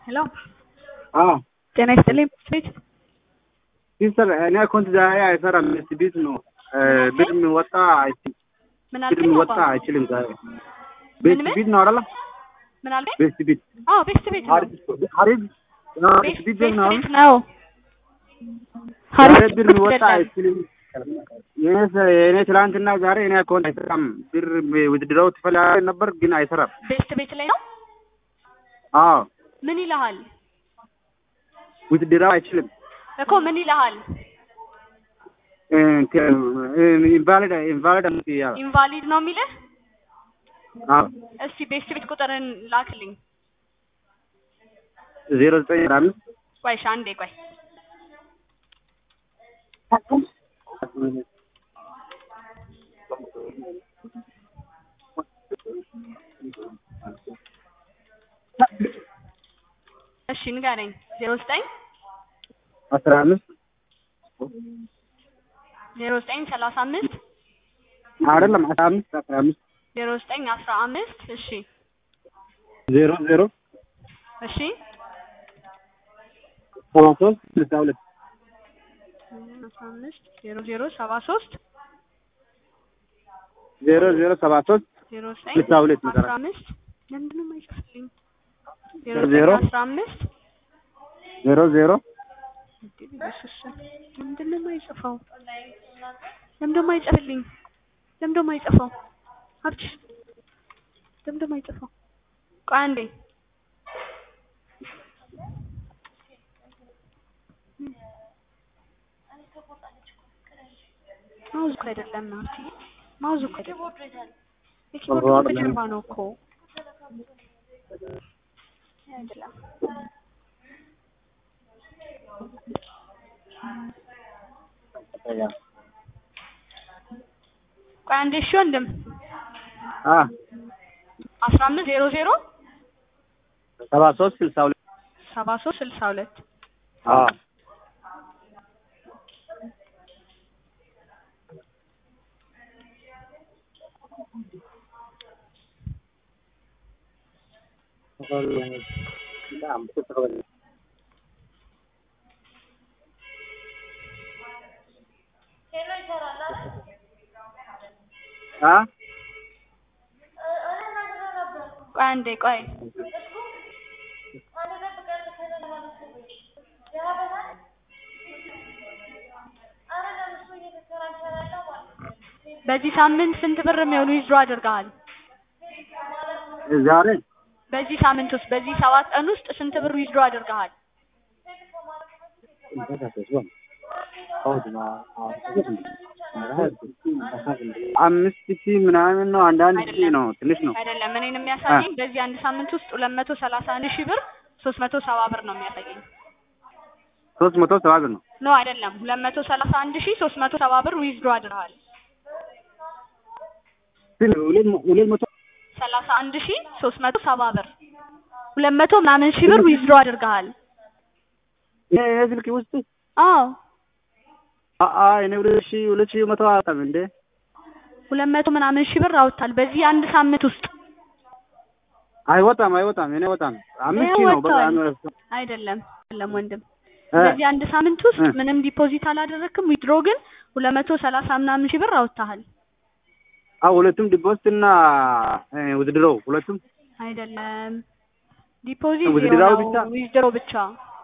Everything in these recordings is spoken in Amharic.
ሄሎ አዎ ጤና ይስጥልኝ ቤት ሲስተር እኔ አካውንት ዛሬ አይሰራም። እስቲ ቤት ነው ብር የሚወጣ አይችልም። ምን ብር አልከኝ? የሚወጣ አባ? አይችልም ዛሬ ቤት ምን? ቤት ነው አይደለ? ምን አልከኝ? ቤት ቤት አዎ ቤስት ቤት ነው። አሪፍ አሪፍ ቤስት ቤት ቤት ነው ቤት ነው። ዛሬ ሀሪፍ ብር የሚወጣ አይችልም። የኔ የኔ ትላንትና ዛሬ እኔ አካውንት አይሰራም። ብር ውድድረው ትፈልጋለህ ነበር ግን አይሰራም። ቤስት ቤት ላይ ነው። አዎ ምን ይልሃል ውድድረው አይችልም። እኮ ምን ይልሃል? ኢንቫሊድ ኢንቫሊድ ያው ኢንቫሊድ ነው የሚልህ። አዎ እስቲ ቤስት ቤት ቁጥርን ላክልኝ። ዜሮ ዘጠኝ አስራ አምስት ቆይ እሺ፣ አንዴ ቆይ። እሺ ንገረኝ። ዜሮ ዘጠኝ አስራ አምስት ዜሮ ዘጠኝ ሰላሳ አምስት አይደለም አስራ አምስት አስራ አምስት ዜሮ ዘጠኝ አስራ አምስት እሺ ዜሮ ዜሮ እሺ ሰባ ሶስት ስልሳ ሁለት አስራ አምስት ዜሮ ዜሮ ሰባ ሶስት ዜሮ ዜሮ ሰባ ሶስት ዜሮ ዘጠኝ ስልሳ ሁለት አስራ መሰረት አምስት ለምንድን ነው የማይጽፍልኝ? ዜሮ ዜሮ ዘጠኝ አስራ አምስት ዜሮ ዜሮ ኢየሱስ ለምንድን ነው የማይጽፈው? ለምንድን ነው የማይጽፍልኝ? ለምንድን ነው የማይጽፈው? ሀብትሽ ለምንድን ነው የማይጽፈው? ቆይ አንዴ ማውዝ እኮ አይደለም ናቲ፣ ማውዝ እኮ አይደለም። የኪቦርድ በጀርባ ነው እኮ አይደለም። ቆይ አንዴ እሺ ወንድም አ አስራ አምስት ዜሮ ዜሮ ሰባ ሶስት ስልሳ ሁለት ሰባ ሶስት ስልሳ ሁለት አ አ ቆይ አንዴ ቆይ በዚህ ሳምንት ስንት ብር የሚሆኑ ዊዝድሮ አድርገሃል? ዛሬ በዚህ ሳምንት ውስጥ በዚህ ሰባት ቀን ውስጥ ስንት ብር ዊዝድሮ አድርገሃል? አምስት ሺህ ምናምን ነው። አንዳንድ ሺህ ነው። ትንሽ ነው። አይደለም እኔን የሚያሳየኝ በዚህ አንድ ሳምንት ውስጥ ሁለት መቶ ሰላሳ አንድ ሺህ ብር ሶስት መቶ ሰባ ብር ነው የሚያሳየኝ። ሶስት መቶ ሰባ ብር ነው። ኖ አይደለም ሁለት መቶ ሰላሳ አንድ ሺህ ሶስት መቶ ሰባ ብር ዊዝድሮ አድርገሃል። ግን ሁለት መ- ሁለት መቶ ሰላሳ አንድ ሺህ ሶስት መቶ ሰባ ብር ሁለት መቶ ምናምን ሺህ ብር ዊዝድሮ አድርገሃል። ይሄ ይሄ ስልክ ውስጥ አዎ አ- አ እኔ ሁለት ሺህ ሁለት ሺህ መቶ አጣም እንዴ ሁለት መቶ ምናምን ሺህ ብር አውጥታል በዚህ አንድ ሳምንት ውስጥ አይወጣም አይወጣም እኔ አይወጣም አምስት ሺህ ነው በቃ ወጥቷል። አንድ- አይደለም አይደለም ወንድም እ በዚህ አንድ ሳምንት ውስጥ እ ምንም ዲፖዚት አላደረክም። ዊድሮ ግን ሁለት መቶ ሰላሳ ምናምን ሺህ ብር አውጥተሃል። አዎ ሁለቱም ዲፖዚት እና እ ውድድረው ሁለቱም አይደለም ዲፖዚት ውድድራው ዜሮ ብቻ? ነው፣ ዊዝድሮ ብቻ።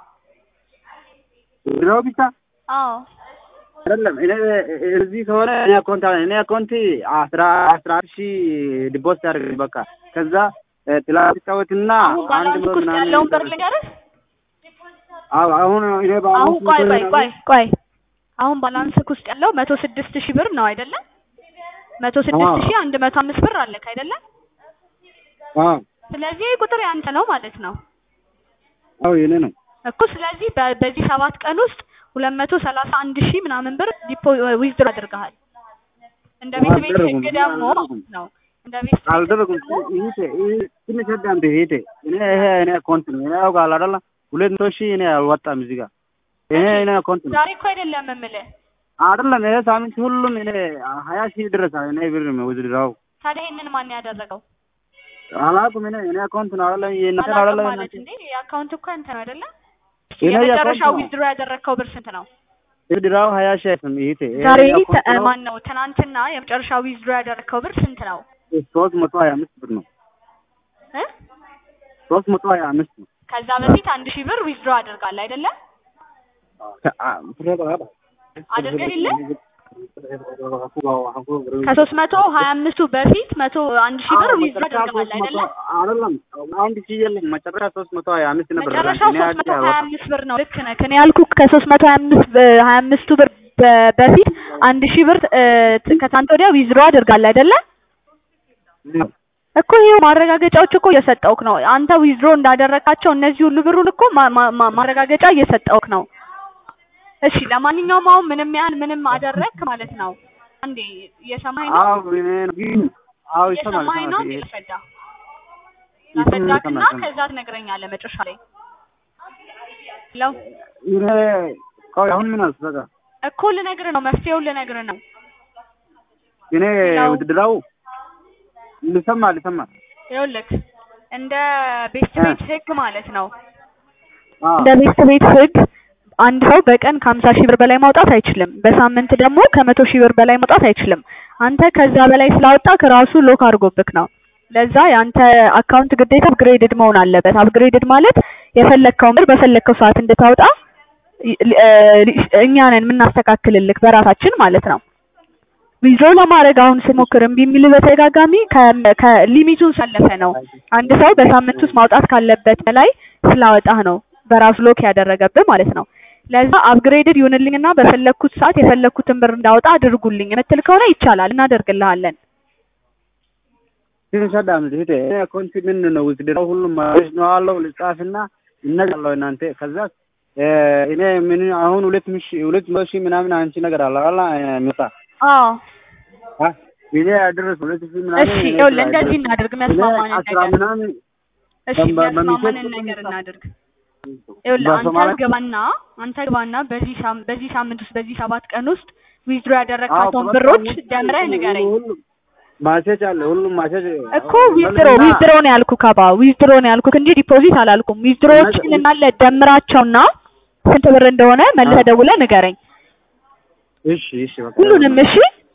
ውድድረው ብቻ አዎ አይደለም እኔ እዚህ ከሆነ እኔ አካውንት አለ እኔ አካውንት አስራ አስራ አንድ ሺህ ዲፖዚት አድርግ በቃ ከዛ እ ትላንት ጫወትና አሁን አንድ ባላንስ መቶ ውስጥ ምናምን ያለውን ብር ልንገርህ። አዎ አሁን እኔ አሁን በአምስት ቆይ መቶ ቆይ ምናምን- ቆይ ቆይ አሁን ባላንስክ ውስጥ ያለው መቶ ስድስት ሺህ ብር ነው አይደለም? መቶ ስድስት አዎ። ሺህ አንድ መቶ አምስት ብር አለክ አይደለም? አዎ ስለዚህ ይህ ቁጥር ያንተ ነው ማለት ነው አዎ የኔ ነው እኮ። ስለዚህ በ- በዚህ ሰባት ቀን ውስጥ ሁለት መቶ ሰላሳ አንድ ሺህ ምናምን ብር ዲፖ ዊዝድሮ አድርገሃል። እንደ ቤት ቤት አልደረጉም። ህግ ደግሞ አልደረጉም። ነው እንደ ቤት ቤት አልደረጉም ደግሞ ይሄ ይሄ ትንሽ አዳምጥ ይሄ እኔ ይሄ እኔ አካውንት ነው እኔ ያውቃል አይደለ ሁለት መቶ ሺህ እኔ አልወጣም እዚህ ጋር ይሄ እኔ አካውንት ነው ዛሬ እኮ አይደለም የምልህ። አይደለም ይሄ ሳምንት ሁሉም እኔ ሀያ ሺህ ድረስ እኔ ብር ነው ውድድራው ታዲያ ይሄንን ማን ያደረገው? አላውቅም እኔ እኔ አካውንት ነው አይደለም የእናንተ ነው አላውቅም አይደለም ማለት እንዴ የአካውንት እኮ አንተ ነው አይደለ? የኔ የመጨረሻው የአካውንት ነው። ዊዝድሮ ያደረግከው ብር ስንት ነው? ድራው ሀያ ሺህ አይደለም ይሄ ዛሬ ማን ነው ትናንትና የመጨረሻው ዊዝድሮ ያደረግከው ብር ስንት ነው? ሶስት መቶ ሀያ አምስት ብር ነው እ ሶስት መቶ ሀያ አምስት ነው ከዛ በፊት አንድ ሺህ ብር ዊዝድሮ አድርጋል አይደለ? አድርገህ የለ ከሶስት መቶ ሀያ አምስቱ በፊት መቶ አንድ ሺህ ብር ዊዝድሮ አድርገሃል አይደለ? አይደለም አንድ ሺህ የለም መጨረሻ ሶስት መቶ ሀያ አምስት ነበር መጨረሻው እኔ ሶስት መቶ አዲስ ሀያ አበባ አምስት ብር ነው። ልክ ነህ። እኔ ያልኩህ ከሶስት መቶ ሀያ አምስት ሀያ አምስቱ ብር በ- በፊት አንድ ሺህ ብር እ፣ ከትናንት ወዲያ ዊዝድሮ አድርጋል አይደለ? እኮ ይሄው ማረጋገጫዎች እኮ እየሰጠውክ ነው። አንተ ዊዝድሮ እንዳደረካቸው እነዚህ ሁሉ ብሩን እኮ ማ- ማ- ማ- ማረጋገጫ እየሰጠውክ ነው። እሺ ለማንኛውም አሁን ምንም ያህል ምንም አደረግክ ማለት ነው። አንዴ እየሰማኸኝ ነው? አዎ እኔ ግን አዎ ይሰማል እየሰማኸኝ ነው? ይሰማል ላስረዳ ይሰማል ላስረዳክና ይሰማል ከዛ ትነግረኛለህ መጨረሻ ላይ ለው እኔ ቆይ አሁን ምን አልክ በቃ እኮ ልነግርህ ነው። መፍትሄውን ልነግርህ ነው። እኔ ሄሎ። ውድድራው ልሰማ ልሰማ ይኸውልህ እንደ ቤት እ። ቤት ህግ ማለት ነው አዎ እንደ ቤት ቤት ህግ አንድ ሰው በቀን ከሀምሳ ሺህ ብር በላይ ማውጣት አይችልም። በሳምንት ደግሞ ከመቶ ሺህ ብር በላይ ማውጣት አይችልም። አንተ ከዛ በላይ ስላወጣክ ራሱ ሎክ አድርጎብክ ነው። ለዛ የአንተ አካውንት ግዴታ አፕግሬድድ መሆን አለበት። አፕግሬድድ ማለት የፈለግከውን ብር በፈለግከው ሰዓት እንድታወጣ ይ- ሊ- እ፣ ሊ- እኛ ነን የምናስተካክልልክ በራሳችን ማለት ነው። ዊዝድሮ ለማድረግ አሁን ስሞክር እምቢ የሚል በተደጋጋሚ ከ- ከሊሚቱን ሳለፈ ነው። አንድ ሰው በሳምንት ውስጥ ማውጣት ካለበት በላይ ስላወጣህ ነው በራሱ ሎክ ያደረገብህ ማለት ነው። ለዛ አፕግሬድድ ይሁንልኝና በፈለግኩት ሰዓት የፈለግኩትን ብር እንዳወጣ አድርጉልኝ የምትል ከሆነ ይቻላል፣ እናደርግልሃለን። ትንሽ አዳምጥ እህቴ እኔ አካውንት ምን ነው ውድድራው ሁሉም ማለት ነው አለው ልጻፍና እነግራለሁ እናንተ ከዛ እ፣ እኔ ምን አሁን ሁለት ምሽ ሁለት መቶ ሺህ ምናምን አንቺ ነገር አለ አላ ሚጣ አዎ አ እኔ አደረስ ሁለት ሺህ ምናምን እሺ፣ እኔ ይኸውልህ ስራ እንደዚህ አደረስ። እናድርግ፣ እኔ የሚያስማማንን አስራ ነገር ምናምን እሺ፣ በ- በ- የሚያስማማንን በሚሴጅ ነገር እናድርግ። ይኸውልህ አንተ በሶማሊያ ግባና አንተ ግባና በዚህ ሳም በዚህ ሳምንት ውስጥ በዚህ ሰባት ቀን ውስጥ ዊዝድሮ አዎ ያደረግካቸውን ከበቃ ብሮች ሁሉ- ደምረህ ንገረኝ። ሁሉም ማሴጅ አለ ሁሉም ማሴጅ እኮ ዊዝድሮ ዊዝድሮ ነው ያልኩህ ካባ ዊዝድሮ ነው ያልኩህ እንጂ ዲፖዚት አላልኩም። ዊዝድሮዎችን እንዳለ ደምራቸውና ስንት ብር እንደሆነ መልሰህ ደውለህ ንገረኝ። እሺ እሺ በቃ ሁሉንም እሺ